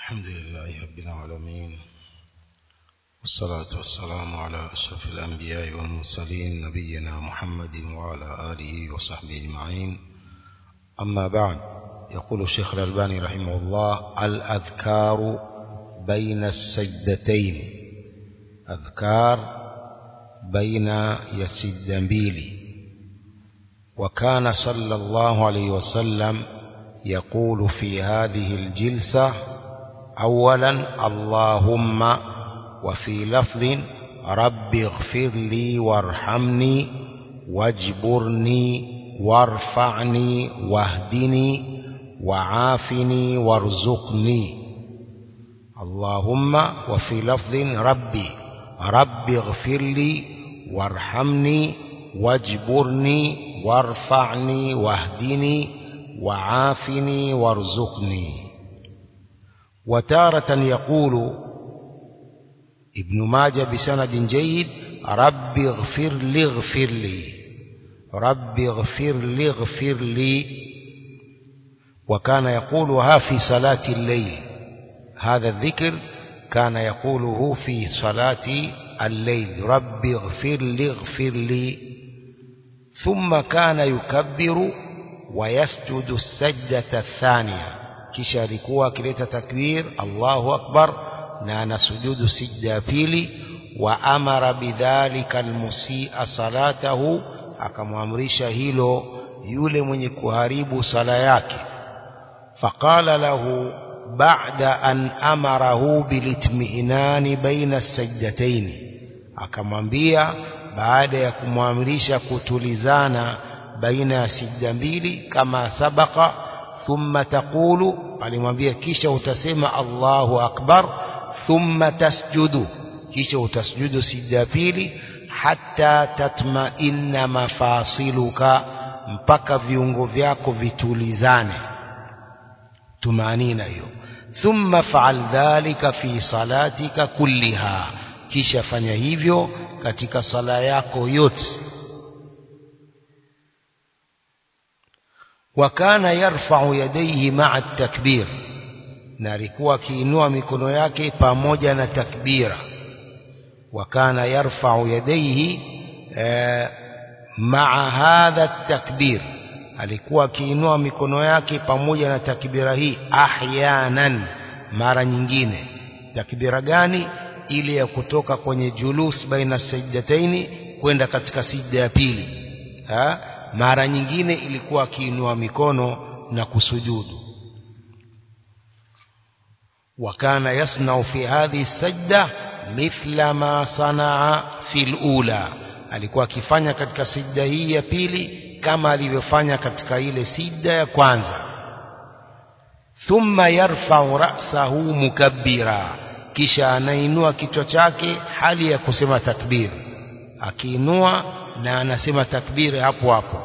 الحمد لله رب العالمين والصلاة والسلام على أشرف الأنبياء والمرسلين نبينا محمد وعلى آله وصحبه أجمعين أما بعد يقول الشيخ الألباني رحمه الله الأذكار بين السجدتين أذكار بين يسد mbili وكان صلى الله عليه وسلم يقول في هذه الجلسة أولا اللهم وفي لفظ رب اغفر لي وارحمني واجبرني وارفعني واهدني وعافني وارزقني اللهم وفي لفظ ربي رب اغفر لي وارحمني واجبرني وارفعني واهدني وعافني وارزقني وتارة يقول ابن ماجه بسند جيد رب اغفر لي اغفر لي رب اغفر لي اغفر لي وكان يقولها في صلاة الليل هذا الذكر كان يقوله في صلاة الليل رب اغفر لي اغفر لي ثم كان يكبر ويسجد السجدة الثانية kisha alikuwa akileta takbir Allahu akbar na anasujudu sijda ya pili wa amara bidhalika almusia salatahu akamwamrisha hilo yule mwenye kuharibu sala yake faqala lahu ba'da an amarahu bilitmiinani baina as-sajdatayn akamwambia baada ya kumwamrisha kutulizana baina ya sijda mbili kama sabaka thumma taqulu alimwambia kisha utasema Allahu akbar thumma tasjudu kisha utasjudu sijda pili hatta tatma'inna mafasiluka mpaka viungo vyako vitulizane tumanina hiyo thumma fa'al dhalika fi salatika kulliha kisha fanya hivyo katika sala yako yote wakana yarfa'u yadayhi ma'a takbir na alikuwa akiinua mikono yake pamoja na takbira wakana yarfa'u yadayhi ma'a hadha takbir alikuwa akiinua mikono yake pamoja na takbira hii ahyanan mara nyingine takbira gani ile ya kutoka kwenye julus baina sajdataini kwenda katika sijda ya pili ha? mara nyingine ilikuwa akiinua mikono na kusujudu wakana yasnau fi hadhihi sajda mithla ma sanaa fi lula alikuwa akifanya katika sijda hii ya pili kama alivyofanya katika ile sijda ya kwanza thumma yarfau ra'sahu mukabbira kisha anainua kichwa chake hali ya kusema takbir akiinua na anasema takbir hapo hapo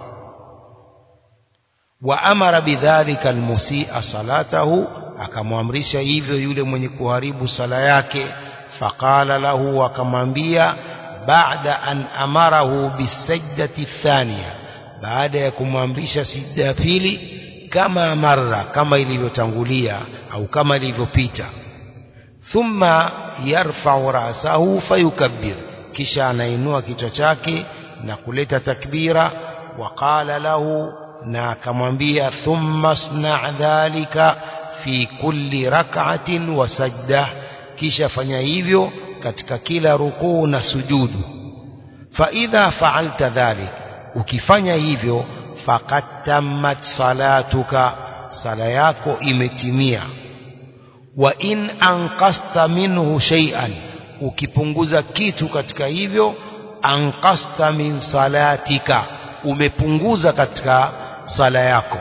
wa amara bidhalika almusia salatahu akamwamrisha hivyo yule mwenye kuharibu sala yake faqala lahu akamwambia baada an amarahu bisajdati thania baada ya kumwamrisha sijda ya pili kama marra kama ilivyotangulia au kama ilivyopita thumma yarfa'u ra'sahu fayukabbir kisha anainua kichwa chake na kuleta takbira waqala lahu na akamwambia thumma sna' dhalika fi kulli rak'atin wa sajda kisha fanya hivyo katika kila rukuu na sujudu fa idha fa'alta dhalik ukifanya hivyo faqad tammat salatuka sala yako imetimia wa in anqasta minhu shay'an ukipunguza kitu katika hivyo anqasta min salatika umepunguza katika sala yako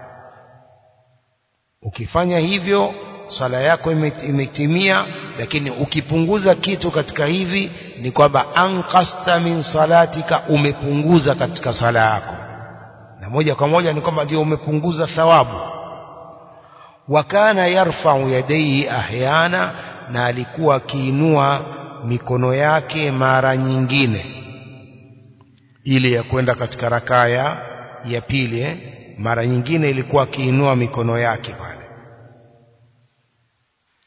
ukifanya hivyo sala yako imetimia lakini ukipunguza kitu katika hivi ni kwamba anqasta min salatika umepunguza katika sala yako na moja kwa moja ni kwamba ndio umepunguza thawabu wakana yarfa'u yadayhi ahyana na alikuwa akiinua mikono yake mara nyingine ile ya kwenda katika rakaya ya pili eh? mara nyingine ilikuwa akiinua mikono yake pale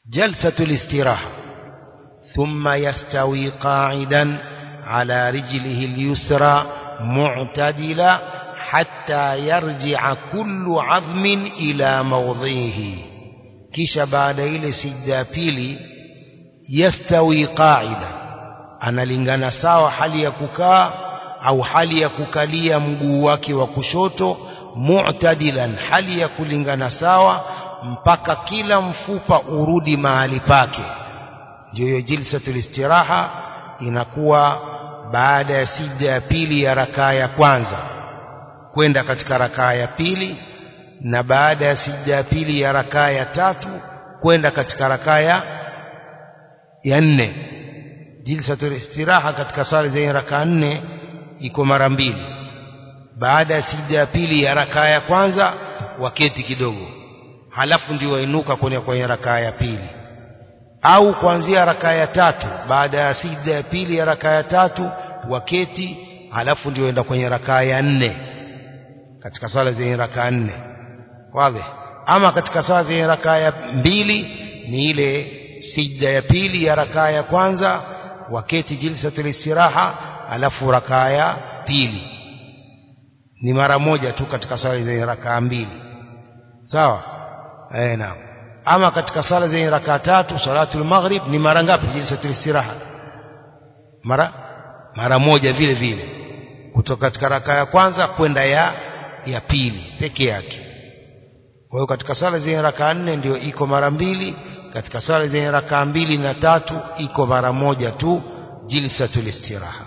جلسة الاستراحة ثم يستوي قاعدا على رجله اليسرى معتدلا حتى يرجع كل عظم إلى موضعه kisha baada ile sijda ya pili yastawi qaida analingana sawa hali ya kukaa au hali ya kukalia mguu wake wa kushoto mu'tadilan hali ya kulingana sawa mpaka kila mfupa urudi mahali pake ndio hiyo jilsatul istiraha inakuwa baada ya sijda ya pili ya rakaa ya kwanza kwenda katika rakaa ya pili na baada ya sijda ya pili ya rakaa ya tatu kwenda katika rakaa ya ya nne jilsatul istiraha katika sala zenye rakaa nne iko mara mbili baada ya sijda ya pili ya rakaa ya kwanza waketi kidogo halafu ndio wainuka kwenye kwenye rakaa ya pili au kuanzia rakaa ya tatu baada ya sijda ya pili ya rakaa ya tatu waketi halafu ndio enda kwenye rakaa ya nne katika sala zenye rakaa nne wazi ama katika sala zenye rakaa ya mbili ni ile sijda ya pili ya rakaa ya kwanza waketi jilsatul istiraha alafu rakaa ya pili ni mara moja tu katika sala zenye rakaa mbili sawa eh naam ama katika sala zenye rakaa tatu salatul maghrib ni mara ngapi jilsatul istiraha mara mara moja vile vile kutoka katika rakaa ya kwanza kwenda ya ya pili peke yake kwa hiyo katika sala zenye rakaa nne ndio iko mara mbili katika sala zenye rakaa mbili na tatu iko mara moja tu jilsatul istiraha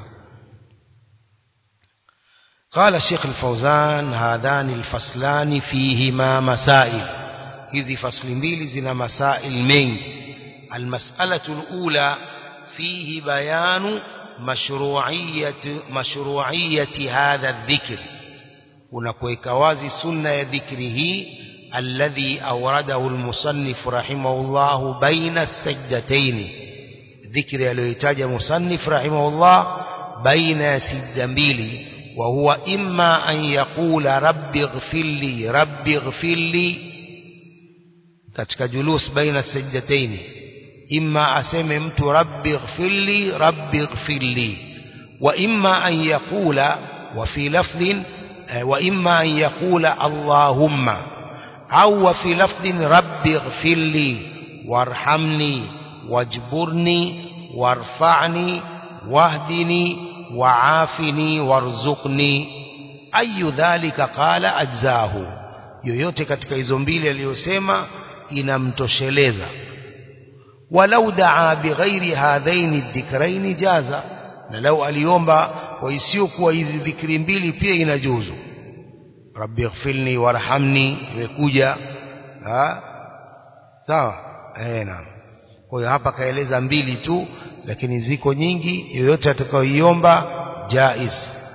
قال الشيخ الفوزان هذان الفصلان فيهما مسائل hizi fasli mbili zina masail mengi almas'alatu alula fihi bayanu mashru'iyyati mashru'iyyati hadha adh-dhikr unakuweka wazi sunna ya dhikri hii alladhi awradahu almusannif rahimahullah baina as-sajdatayn dhikri aliyoitaja musannif rahimahullah baina ya sijda mbili wa huwa imma an yaqula rabbi ighfir li rabbi ighfir li katika julus baina sajdataini imma aseme mtu rabbi ighfirli rabbi ighfirli wa imma an yaqula wa fi lafdhin wa imma an yaqula allahumma au wa fi lafdhin rabbi ighfirli warhamni wajburni warfa'ni wahdini wa'afini warzuqni ayu dhalika qala ajzahu yoyote katika hizo mbili aliyosema inamtosheleza walau daa bighairi hadhaini dhikraini jaza na lau aliomba kwa isiyokuwa hizi dhikri mbili pia inajuzu rabbi ighfirni warhamni imekuja sawa eh naam kwa hiyo hapa kaeleza mbili tu lakini ziko nyingi yoyote atakayoiomba jaiz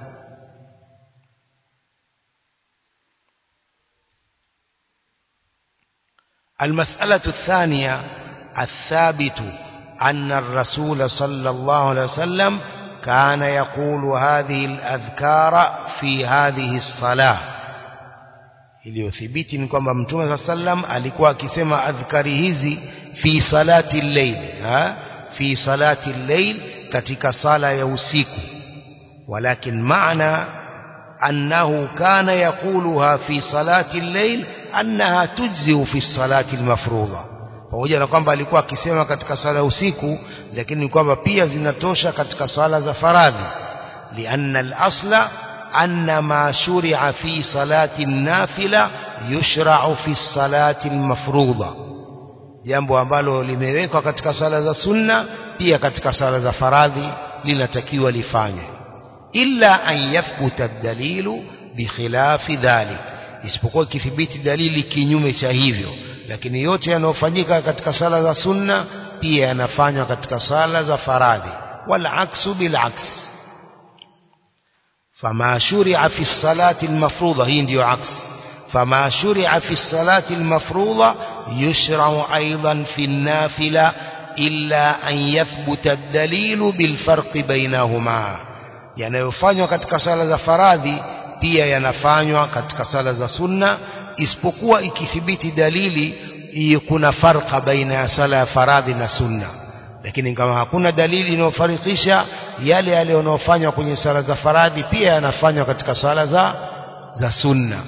المسألة الثانية الثابت أن الرسول صلى الله عليه وسلم كان يقول هذه الأذكار في هذه الصلاة iliyothibiti ni kwamba mtume saa sallam alikuwa akisema adhkari hizi fi salati llail fi salati llail katika sala ya usiku walakin maana annahu kana yaquluha fi salati llail annaha tujziu fi salati almafruḍa pamoja na kwamba alikuwa akisema katika sala usiku lakini kwamba pia zinatosha katika sala za faradhi lianna al-asla anna ma shuri'a fi salati an-nafila yushra'u fi salati al-mafruḍa jambo ambalo limewekwa katika sala za sunna pia katika sala za faradhi linatakiwa lifanywe illa an yathbuta ad-dalilu bikhilafi dhalik isipokuwa ikithibiti dalili kinyume cha hivyo lakini yote yanayofanyika katika sala za sunna pia yanafanywa katika sala za faradhi wal aksu bil aks fama shuri'a fi salati al-mafruḍa hii ndiyo aks fama shuri'a fi salati al-mafruḍa yushra'u aidan fi an-nafila illa an yathbuta ad-dalilu bil farqi bainahuma yanayofanywa katika sala za faradhi pia yanafanywa katika sala za sunna isipokuwa ikithibiti dalili hiyo kuna farqa baina ya sala ya faradhi na sunna lakini kama hakuna dalili inayofarikisha yale yale yanayofanywa kwenye sala za faradhi pia yanafanywa katika sala za za sunna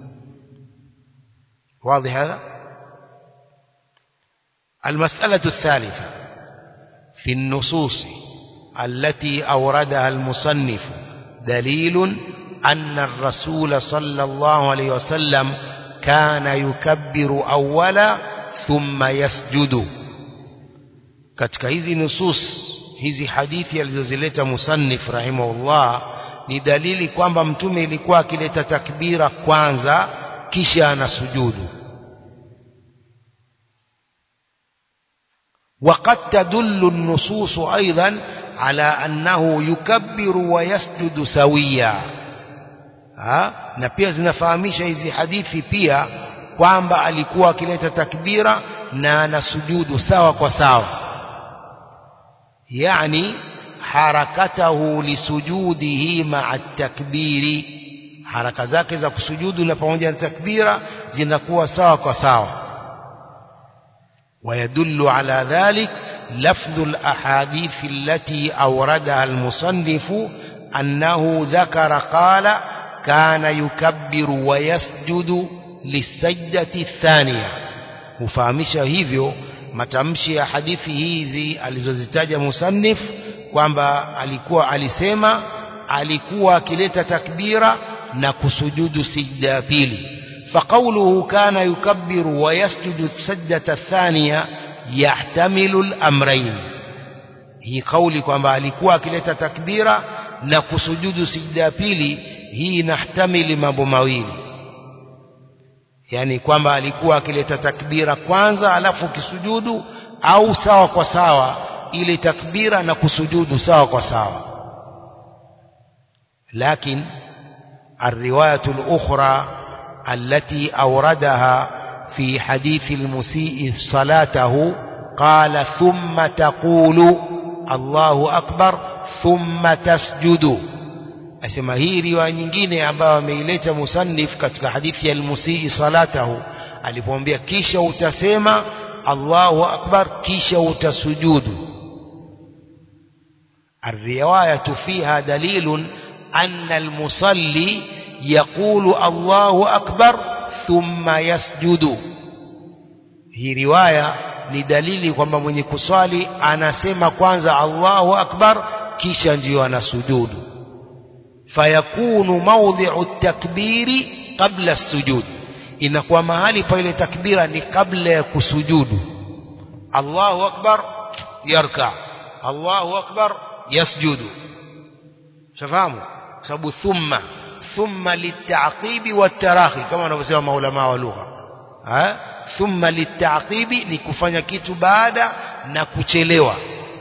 واضح هذا المسألة الثالثة في النصوص التي أوردها المصنف دليل أن الرسول صلى الله عليه وسلم كان يكبر أولا ثم يسجد katika hizi nusus hizi hadithi alizozileta musannif rahimahullah ni dalili kwamba mtume ilikuwa akileta takbira kwanza kisha anasujudu وقد تدل النصوص أيضا على أنه يكبر ويسجد سويا ha? na pia zinafahamisha hizi hadithi pia kwamba alikuwa akileta takbira na anasujudu sawa kwa sawa yani harakatahu lisujudihi maa takbiri haraka zake za kusujudu na pamoja na takbira zinakuwa sawa kwa sawa ويدل على ذلك لفظ الأحاديث التي أوردها المصنف أنه ذكر قال كان يكبر ويسجد للسجدة الثانية مفahamisha hivyo matamshi ya hadithi hizi alizozitaja musannif kwamba alikuwa alisema alikuwa akileta takbira na kusujudu sijda ya pili فقوله كان يكبر ويسجد السجدة الثانية يحتمل الأمرين hii kauli kwamba alikuwa akileta takbira na kusujudu sijda ya pili hii inahtamili mambo mawili yani kwamba alikuwa akileta takbira kwanza alafu kisujudu au sawa kwa sawa ile takbira na kusujudu sawa kwa sawa lakini الرواية الأخرى التي أوردها في حديث المسيء صلاته قال ثم تقول الله أكبر ثم تسجد asema hii riwaya nyingine ambayo ameileta musannif katika hadithi ya almusii salatahu alipomwambia kisha utasema Allahu akbar kisha utasujudu الرواية فيها دليل أن المصلي يقول الله أكبر ثم يسجد هي رواية ni dalili kwamba mwenye kuswali anasema kwanza Allahu akbar kisha ndiyo anasujudu fayakunu mawdhi'u takbiri qabla sujud inakuwa mahali pa ile takbira ni kabla ya kusujudu Allahu akbar yarka Allahu akbar yasjudu shafahamu sababu thumma thumma litaqibi watarahi kama wanavyosema maulama wa lugha thumma litaqibi ni kufanya kitu baada na kuchelewa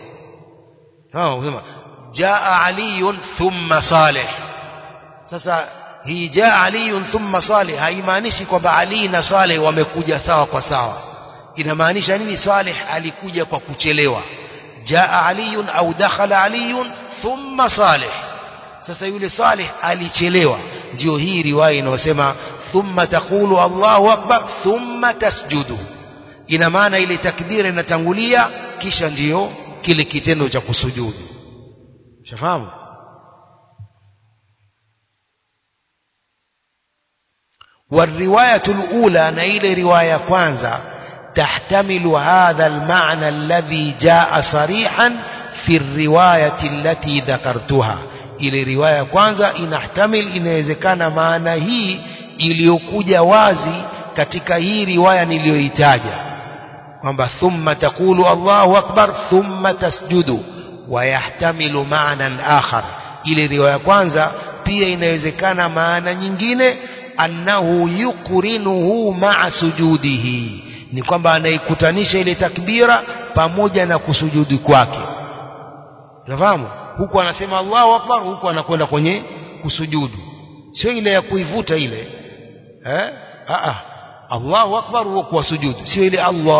sema jaa aliyun thumma salih sasa hii jaa aliyun thumma salih haimaanishi kwamba ali na saleh wamekuja sawa kwa sawa inamaanisha nini saleh alikuja kwa kuchelewa jaa aliyun au dakhala aliyun thumma salih sasa yule saleh alichelewa ndio hii riwaya inayosema thumma taqulu Allahu akbar thumma tasjudu ina maana ile takbira inatangulia kisha ndiyo kile kitendo cha kusujudu shafahamu والرواية الأولى نيل رواية كوانزا تحتمل هذا المعنى الذي جاء صريحا في الرواية التي ذكرتها ile riwaya kwanza inahtamil inawezekana maana hii iliyokuja wazi katika hii riwaya niliyoitaja kwamba thumma taqulu Allahu akbar thumma tasjudu wayahtamilu maanan akhar ile riwaya kwanza pia inawezekana maana nyingine annahu yukrinuhu maa sujudihi ni kwamba anaikutanisha ile takbira pamoja na kusujudi kwake unafahamu huku anasema Allahu akbar huku anakwenda kwenye kusujudu sio ile ya kuivuta ile eh a a Allahu akbar huko kwa sujudu sio ile Allah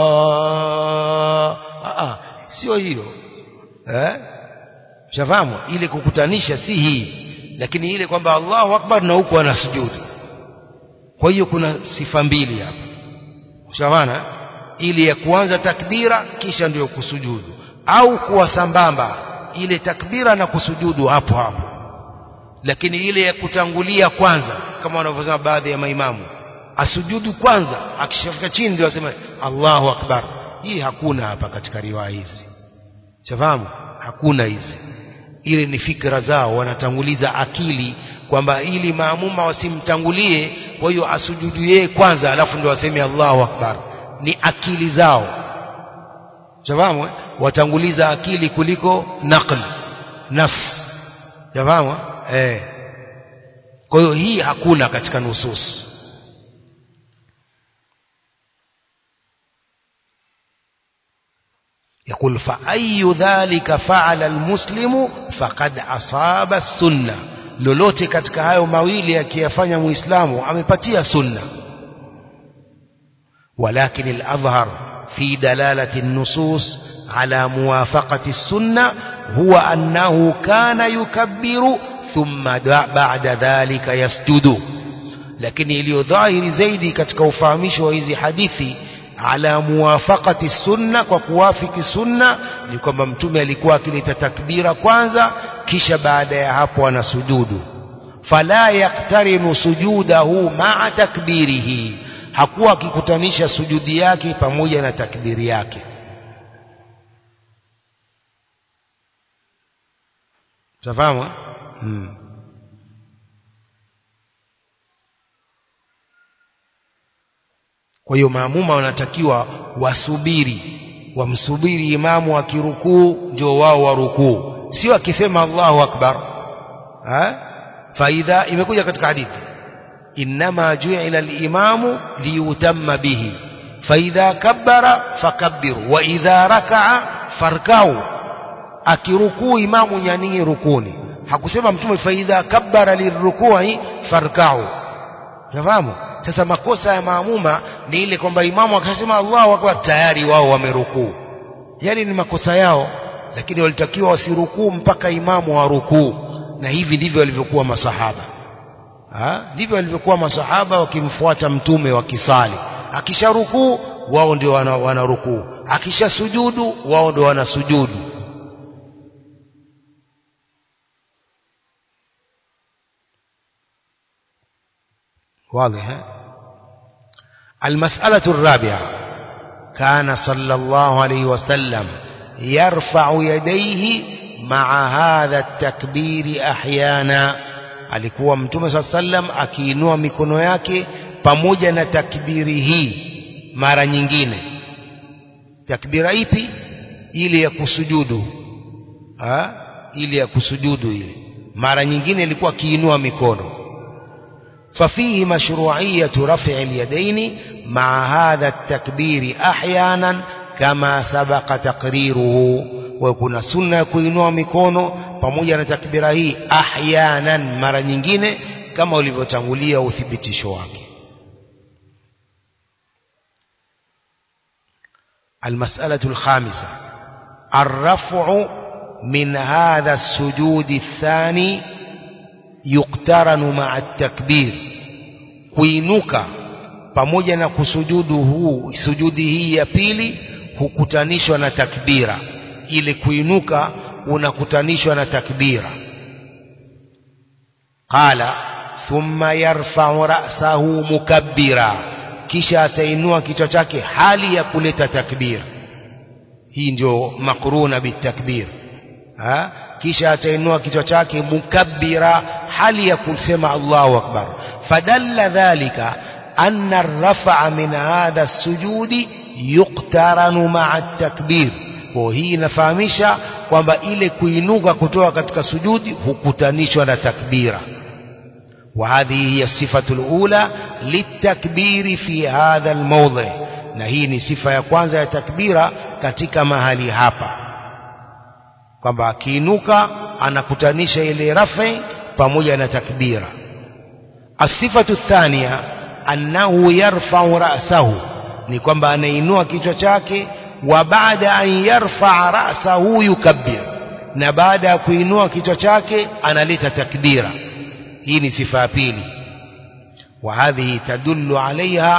a a sio hiyo eh shafahamu ile kukutanisha si hii lakini ile kwamba Allahu akbar na huko anasujudu kwa hiyo kuna sifa mbili hapa shawana ili ya kuanza takbira kisha ndio kusujudu au kuwa sambamba ile takbira na kusujudu hapo hapo lakini ile ya kutangulia kwanza kama wanavyosema baadhi ya maimamu asujudu kwanza akishafika chini ndio asema Allahu akbar hii hakuna hapa katika riwaya hizi shafahamu hakuna hizi ile ni fikra zao wanatanguliza akili kwamba ili maamuma wasimtangulie kwa hiyo asujudu yeye kwanza alafu ndio waseme Allahu akbar ni akili zao shafahamu eh? watanguliza akili kuliko naql nas shafahamu eh kwa hiyo hii hakuna katika nusus يقول فأي ذلك فعل المسلم فقد أصاب السنة lolote katika hayo mawili akiyafanya muislamu amepatia sunna ولكن الأظهر في دلالة النصوص على موافقة السنة هو أنه كان يكبر ثم بعد ذلك يسجد لكن iliyo dhahiri zaidi katika ufahamisho wa hizi hadithi ala muwafaqati sunna kwa kuwafiki sunna ni kwamba mtume alikuwa akileta takbira kwanza kisha baada ya hapo anasujudu fala yaktarinu sujudahu ma'a takbirihi hakuwa akikutanisha sujudi yake pamoja na takbiri yake Tafahamu? Hmm. Kwa hiyo maamuma wanatakiwa wasubiri, wamsubiri imamu akirukuu ndio wao warukuu, sio akisema Allahu akbar. Ha? Faidha imekuja katika hadithi innama ju'ila al-imamu liyutamma bihi faidha kabbara fakabbiru wa idha raka'a farkau akirukuu imamu nyaningi rukuni hakusema mtume faidha kabbara lirukui farkau unafahamu sasa makosa ya maamuma ni ile kwamba imamu akasema Allahu akbar tayari wao wamerukuu yani ni makosa yao lakini walitakiwa wasirukuu mpaka imamu warukuu na hivi ndivyo walivyokuwa masahaba ha? ndivyo walivyokuwa masahaba wakimfuata mtume wakisali akisharukuu wao ndio wanarukuu wana akishasujudu wao ndio wanasujudu واضح المسألة الرابعة كان صلى الله عليه وسلم يرفع يديه مع هذا التكبير أحيانا alikuwa mtume saa sallam akiinua mikono yake pamoja na takbiri hii mara nyingine takbira ipi ile ya kusujudu ha? ile ya kusujudu ile mara nyingine ilikuwa akiinua mikono ففيه مشروعية رفع اليدين مع هذا التكبير أحيانا كما سبق تقريره ويكون سنة kuinua mikono pamoja na takbira hii ahyanan mara nyingine kama ulivyotangulia uthibitisho wake المسألة الخامسة الرفع من هذا السجود الثاني yuktaranu ma'a takbir kuinuka pamoja na kusujudu huu sujudi hii ya pili hukutanishwa na takbira ile kuinuka unakutanishwa na takbira qala thumma yarfa'u ra'sahu mukabbira kisha atainua kichwa chake hali ya kuleta takbir hii ndio makruna bitakbir ha kisha atainua kichwa chake mukabbira hali ya kusema Allahu akbar fadalla dhalika anna ar-raf'a min hadha as-sujudi yuqtaranu ma'a at-takbir kwa hii inafahamisha kwamba ile kuinuka kutoka katika sujudi hukutanishwa na takbira وهذه هي الصفة الأولى للتكبير في هذا الموضع na hii ni sifa ya kwanza ya takbira katika mahali hapa kwamba akiinuka anakutanisha ile rafi pamoja na takbira asifatu thania annahu yarfa'u ra'sahu ni kwamba anainua kichwa chake wa baada an yarfa'a ra'sahu yukabbir na baada ya kuinua kichwa chake analeta takbira hii ni sifa ya pili wa hadhihi tadullu alaiha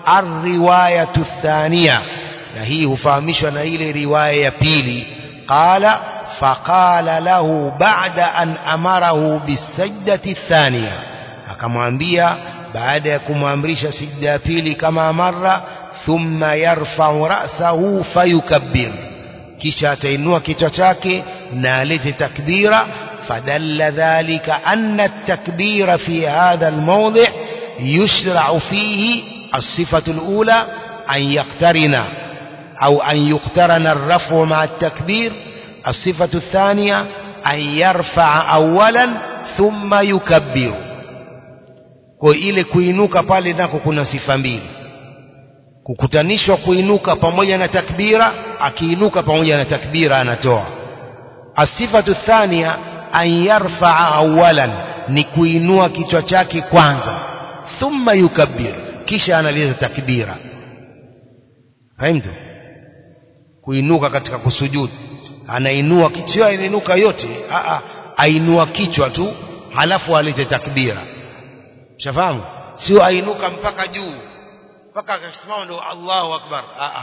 الرواية الثانية هي hufahamishwa na ile riwaya ya pili qala faqala lahu ba'da an amarahu bisajdati thaniya akamwambia baada ya kumwamrisha sijda ya pili kama mara thumma yarfa'u ra'sahu fayukabbir kisha atainua kichwa chake na alete takbira فدل ذلك أن التكبير في هذا الموضع يشرع فيه الصفة الأولى أن يقترن أو أن يقترن الرفع مع التكبير الصفة الثانية أن يرفع أولا ثم يكبر kwa ile kuinuka pale nako kuna sifa mbili kukutanishwa kuinuka pamoja na takbira akiinuka pamoja na takbira anatoa asifatu thania an yarfaa awalan ni kuinua kichwa chake kwanza thumma yukabbir kisha analeta takbira fahamtu kuinuka katika kusujudu anainua kichwa inainuka yote a ainua kichwa tu halafu alete takbira shafahamu sio ainuka mpaka juu mpaka akasimama ndio Allahu akbar a a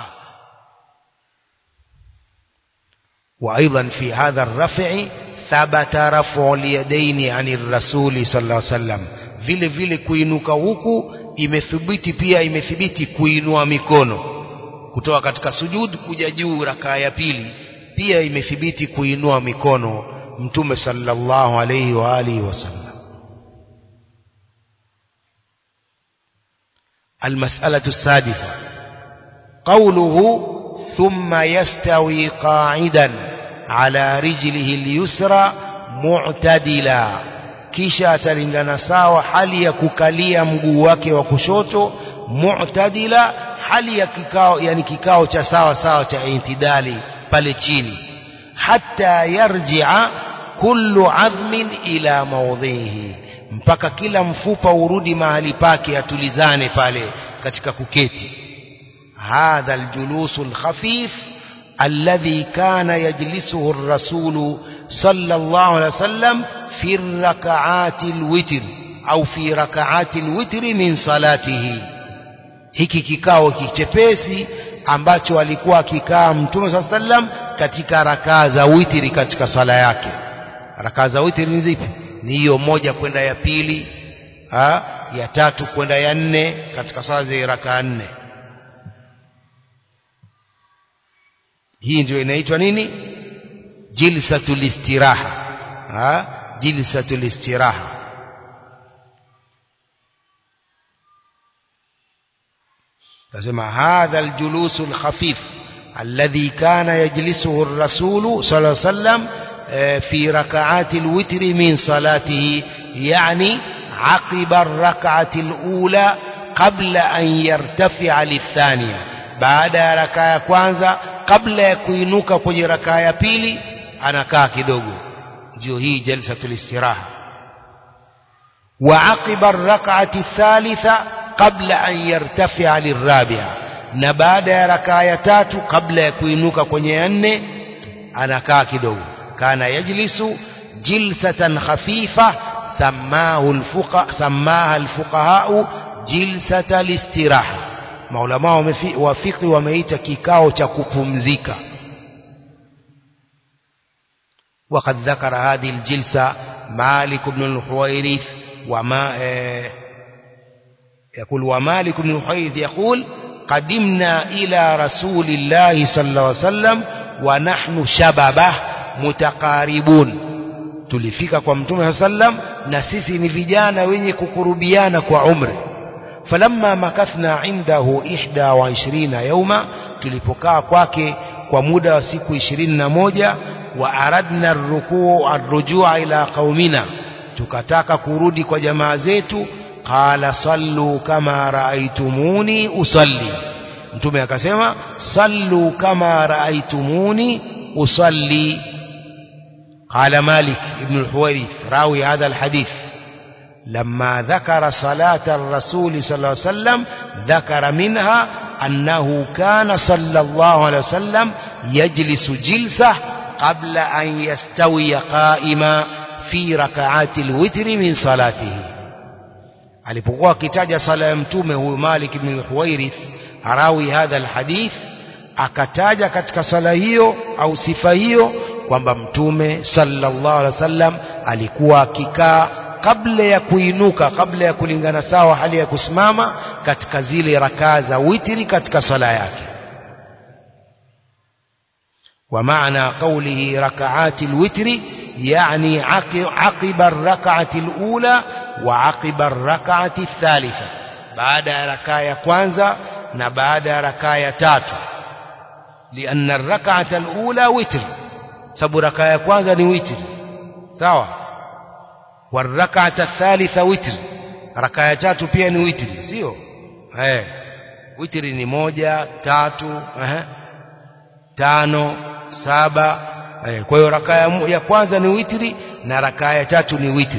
وايضا في هذا الرفع ثبت رفع اليدين عن الرسول صلى الله عليه وسلم vile vile kuinuka huku imethibiti pia imethibiti kuinua mikono kutoka katika sujud kuja juu rakaa ya pili pia imethibiti kuinua mikono mtume sallallahu alayhi wa alihi wasallam المسألة السادسة قوله ثم يستوي قاعدا على رجله اليسرى معتدلا kisha atalingana sawa hali ya kukalia mguu wake wa kushoto mu'tadila hali ya kikao yani kikao cha sawa sawa cha intidali pale chini hatta yarji'a kullu 'azmin ila mawdhihi mpaka kila mfupa urudi mahali pake atulizane pale katika kuketi hadha aljulusu alkhafif alladhi kana yajlisuhu ar-rasul sallallahu alaihi wasallam fi rak'ati alwitr au fi rak'ati alwitr min salatihi hiki kikao kichepesi ambacho alikuwa akikaa mtume sallallahu alaihi wasallam katika rakaa za witri katika sala yake rakaa za witri ni zipi ni hiyo moja kwenda ya pili ha? ya tatu kwenda ya nne katika sala za rakaa nne hii ndio inaitwa nini jilsatul istiraha ha? jilsatul istiraha تسمى هذا الجلوس الخفيف الذي كان يجلسه الرسول صلى الله عليه وسلم في ركعات الوتر من صلاته يعني عقب الركعة الأولى قبل أن يرتفع للثانية بعد ركعة كwanza قبل يكوينوك kwenye ركعة ya pili anakaa kidogo ndio hii jalsatul istiraha وعقب الركعة الثالثة قبل أن يرتفع للرابعة na baada ya rakaa ya tatu kabla ya kuinuka kwenye ya nne anakaa kidogo kana yajlisu jilsatan khafifa samahu alfuqa samaha alfuqahau jilsata listiraha maulama wa fiqh wameita kikao cha kupumzika وقد ذكر هذه الجلسة مالك بن الحويرث وما يقول ومالك بن الحويرث يقول قدمنا إلى رسول الله صلى الله عليه وسلم ونحن شبابه متقاربون tulifika kwa mtume sallam na sisi ni vijana wenye kukurubiana kwa umri falamma makathna indahu ihda wa ishirina yauma tulipokaa kwake kwa muda wa siku ishirini na moja wa aradna rukuu arrujua ila qaumina tukataka kurudi kwa jamaa zetu qala sallu kama raaitumuni usalli mtume akasema sallu kama raaitumuni usalli قال مالك ابن الحويرث راوي هذا الحديث لما ذكر صلاة الرسول صلى الله عليه وسلم ذكر منها أنه كان صلى الله عليه وسلم يجلس جلسة قبل أن يستوي قائما في ركعات الوتر من صلاته alipokuwa akitaja sala ya mtume huyu Malik ibn Huwairith arawi hadha alhadith akataja katika sala hiyo au sifa hiyo kwamba mtume sallallahu alaihi wasallam alikuwa akikaa kabla ya kuinuka kabla ya kulingana sawa hali ya kusimama katika zile rakaa za witri katika sala yake ومعنى قوله ركعات الوتر يعني عقب الركعة الأولى وعقب الركعة الثالثة بعد ركعة كوانزا نبعد ركعة تاتو لأن الركعة الأولى وتر سبو ركعة كوانزا نوتر سوا والركعة الثالثة وتر ركعة تاتو pia ni witri sio eh witri ni moja tatu eh tano saba eh, kwa hiyo rakaa ya kwanza ni witri na rakaa ya tatu ni witri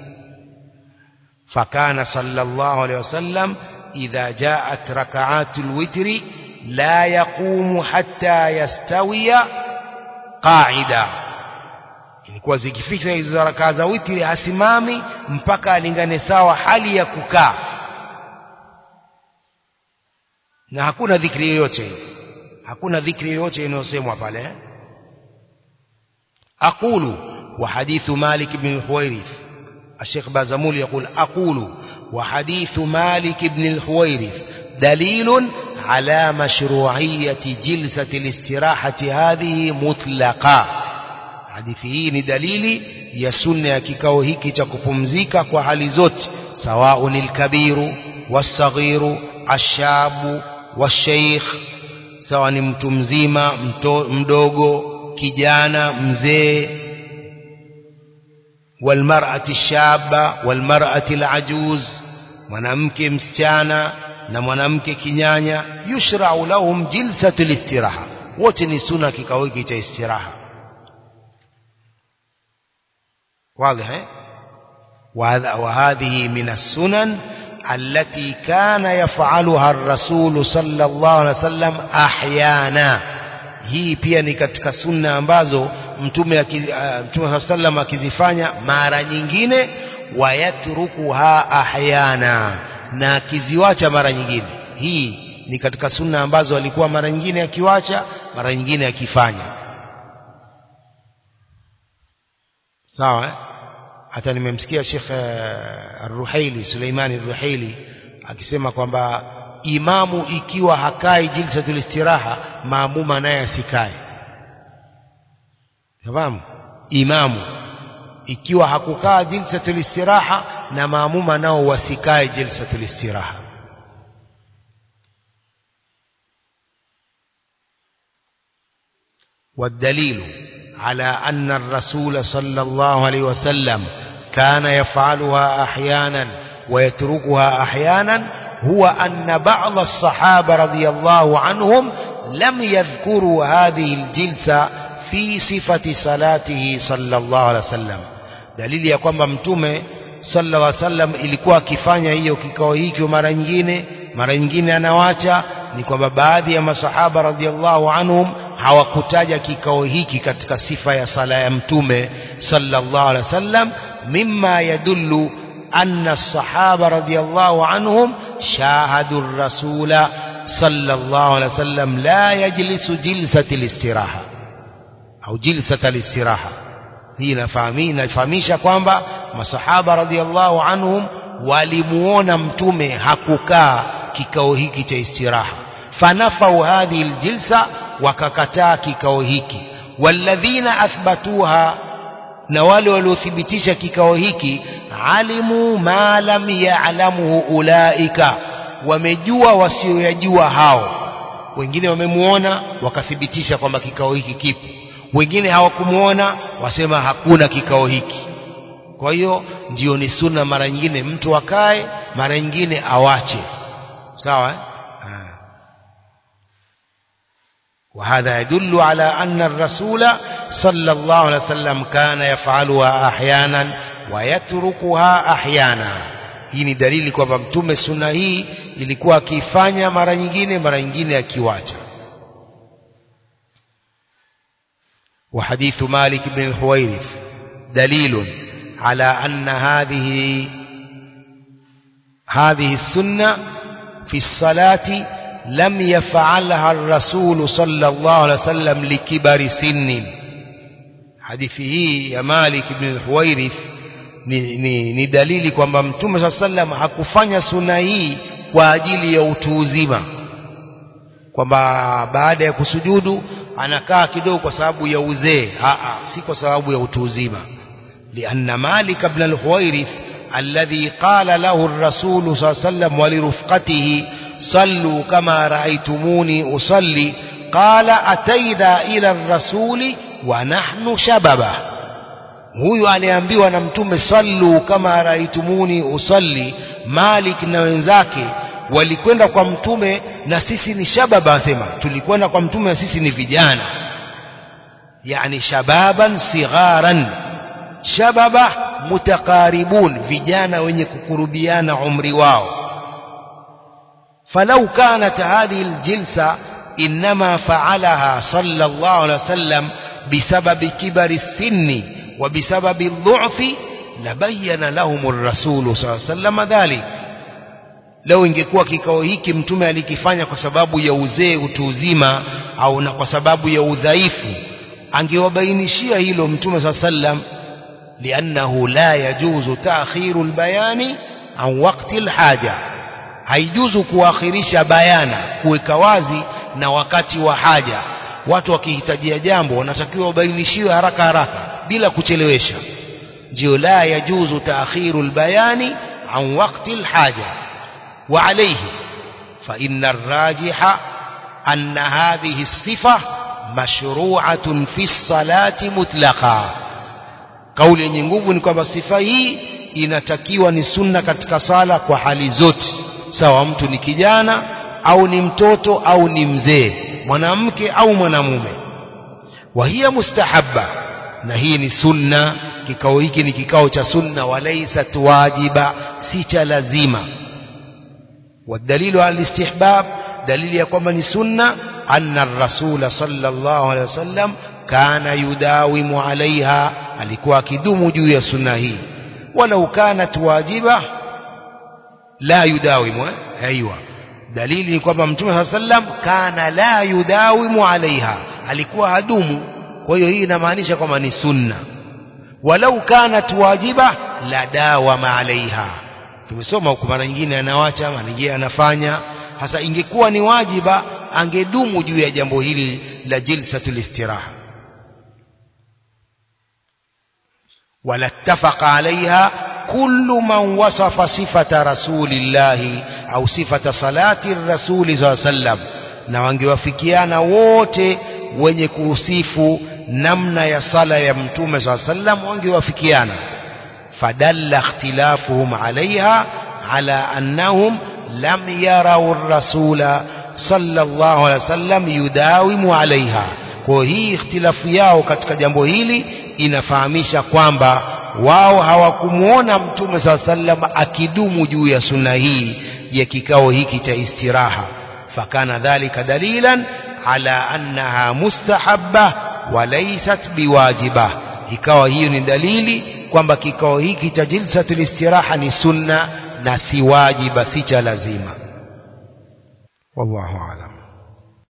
fakana sallallahu alaihi wasallam idha jaat rakaatu alwitri la yaqumu hatta yastawiya qaida ilikuwa zikifika hizo rakaa za witri hasimami mpaka alingane sawa hali ya kukaa na hakuna dhikri yoyote hakuna dhikri yoyote inayosemwa pale aqulu wa hadithu malik ibn al-huwairith الشيخ بازمول يقول أقول وحديث مالك بن الحويرث دليل على مشروعية جلسة الاستراحة هذه مطلقا حديثه دليل يسن كيكاو هيكي تكفمزيكا kwa zote سواء الكبير والصغير الشاب والشيخ sawa ni mtu mzima mto, mdogo kijana mzee walmar'ati shaba walmar'ati alajuz mwanamke msichana na mwanamke kinyanya yushra'u lahum jilsatul istiraha wote ni sunna kikao hiki cha istiraha واضح وهذه من السنن التي كان يفعلها الرسول صلى الله عليه وسلم احيانا hii pia ni katika sunna ambazo mtume uh, mtume sallam akizifanya mara nyingine wayatrukuha ahyana na akiziwacha mara nyingine hii ni katika sunna ambazo alikuwa mara nyingine akiwacha mara nyingine akifanya sawa eh? hata nimemsikia Sheikh Ar-Ruhaili Suleimani Ar-Ruhaili akisema kwamba imamu ikiwa hakai jilsatul istiraha maamuma naye asikae fahamu imamu ikiwa hakukaa jilsatul istiraha na maamuma nao wasikae jilsatul istiraha والدليل على أن الرسول صلى الله عليه وسلم كان يفعلها أحيانا ويتركها أحيانا هو أن بعض الصحابة رضي الله عنهم لم يذكروا هذه الجلسة في صفة صلاته صلى الله عليه وسلم دليل ya kwamba mtume sallallahu alaihi wasallam ilikuwa akifanya hiyo kikao hicho mara nyingine mara nyingine anawacha ni kwamba baadhi ya masahaba radhiallahu anhum hawakutaja kikao hiki katika sifa ya sala ya mtume sallallahu alaihi wasallam mimma yadullu anna as-sahaba radhiallahu anhum shahadu ar-rasula sallallahu alaihi wasallam la yajlisu jilsati al-istiraha au jilsata al-istiraha hii inafahamisha kwamba masahaba radhiallahu anhum walimuona mtume hakukaa kikao hiki cha istiraha fanafau hadhihi aljilsa wakakataa kikao hiki walladhina athbatuha na wale waliothibitisha kikao hiki alimu ma lam ya'lamuhu ulaika wamejua wasioyajua hao wengine wamemuona wakathibitisha kwamba kikao hiki kipo wengine hawakumuona wasema hakuna kikao hiki kwa hiyo ndio ni sunna mara nyingine mtu akae mara nyingine awache sawa eh? وهذا يدل على أن الرسول صلى الله عليه وسلم كان يفعلها أحيانا ويتركها أحيانا hii ni dalili kwamba mtume sunna hii ilikuwa akifanya mara nyingine mara nyingine akiwacha وحديث مالك بن الحويرث دليل على أن هذه هذه السنة في الصلاة لم يفعلها الرسول صلى الله عليه وسلم لكبر سن حديثه يا مالك بن الحويرث ni, ni, ni dalili kwamba mtume saa sallam hakufanya suna hii kwa ajili ya utu uzima kwamba baada ya kusujudu anakaa kidogo kwa sababu ya uzee si kwa sababu ya utu uzima lianna malik ibn al-huwairith alladhi qala lahu ar-rasul sallallahu alayhi wasallam wa lirufqatihi sallu kama ra'aytumuni usalli qala ataina ila ar-rasuli wa nahnu shababa huyu aliambiwa na mtume sallu kama raitumuni usalli Malik na wenzake walikwenda kwa mtume na sisi ni shababa asema tulikwenda kwa mtume na sisi ni vijana yani shababan sigharan shababa mutaqaribun vijana wenye kukurubiana umri wao falau kanat hadhihi aljilsa inma fa'alaha sallallahu alaihi wasallam bisababi kibari sinni وبسبب الضعف لبين لهم الرسول صلى الله عليه وسلم ذلك leo ingekuwa kikao hiki mtume alikifanya kwa sababu ya uzee utu uzima au na kwa sababu ya udhaifu angewabainishia hilo mtume saa sallam liannahu la yajuzu taakhiru lbayani an wakti lhaja haijuzu kuakhirisha bayana kuweka wazi na wakati wa haja watu wakihitajia jambo wanatakiwa wabainishiwe haraka haraka bila kuchelewesha ndio la yajuzu taakhiru albayani an waqti alhaja wa alayhi fa inna arrajiha anna hadhihi as-sifa mashru'atun fi as-salati mutlaqa kauli yenye nguvu ni kwamba sifa hii inatakiwa ni sunna katika sala kwa hali zote sawa mtu ni kijana au ni mtoto au ni mzee mwanamke au mwanamume wa hiya mustahabba na hii ni sunna kikao hiki ni kikao cha sunna walaisat wajiba si cha lazima والدليل على الاستحباب دليل ya kwamba ni sunna anna ar-rasul sallallahu alayhi wasallam kana yudawimu alaiha alikuwa akidumu juu ya sunna hii walau kanat wajiba la yudawimu aiywa dalili ni kwamba mtume sallam kana la yudawimu alaiha alikuwa hadumu kwa hiyo hii inamaanisha kwamba ni sunna walau kanat wajiba la dawama alaiha tumesoma huko mara nyingine anawacha mara nyingine anafanya hasa ingekuwa ni wajiba angedumu juu ya jambo hili la jilsatul istiraha wala ittafaqa alaiha kullu man wasafa sifata rasulillahi au sifata salati rasuli saa sallam na wangewafikiana wote wenye kuhusifu namna ya sala ya mtume saa sallam wangewafikiana fadalla ikhtilafuhum alaiha ala annahum lam yarau rasula sallallahu alaihi wasallam yudawimu alaiha kwa hii ikhtilafu yao katika jambo hili inafahamisha kwamba wao hawakumuona mtume saa sallam akidumu juu ya sunna hii ya kikao hiki cha istiraha fakana dhalika dalilan ala annaha mustahabba walaysat biwajiba ikawa hiyo ni dalili kwamba kikao hiki cha jilsatul istiraha ni sunna na si wajiba si cha lazima wallahu aalam